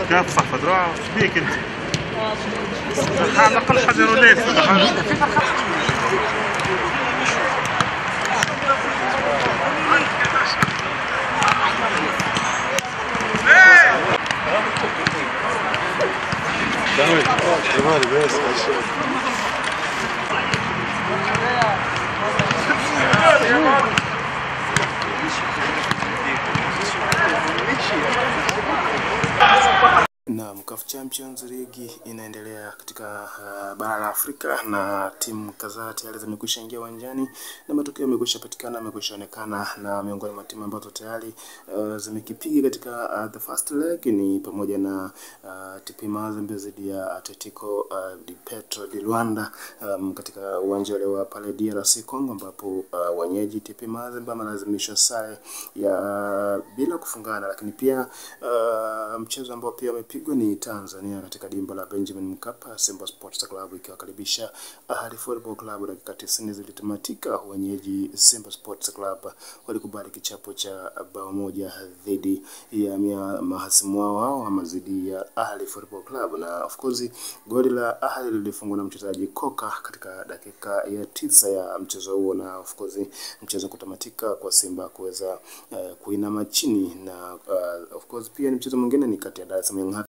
كيف تصحف ذراع ايش بيك انت؟ على الاقل حجر وليس Naam, CAF Champions League inaendelea katika uh, bara la Afrika na timu kadhaa tayari zimekwisha ingia uwanjani na matokeo yamekwisha patikana, yamekwisha onekana, na miongoni mwa timu ambazo tayari uh, zimekipiga katika uh, the first leg ni pamoja na uh, TP Mazembe dhidi ya Atletico uh, di Petro di Luanda um, katika uwanja ule wa pale DRC Congo, ambapo uh, wenyeji TP Mazembe amelazimishwa sare ya bila kufungana, lakini pia uh, mchezo ambao pia umepigwa ni Tanzania katika dimba la Benjamin Mkapa, Simba Sports Club ikiwakaribisha Ahli Football Club. Dakika 90 zilitamatika, wenyeji Simba Sports Club walikubali kichapo cha bao moja dhidi ya mia- mahasimu wao hao ama dhidi ya Ahli Football Club, na of course goli la Ahli lilifungwa na mchezaji Koka katika dakika ya tisa ya mchezo huo, na of course mchezo kutamatika kwa Simba kuweza uh, kuinama chini na uh, of course pia ni mchezo mwingine ni kati ya Dar es Salaam Young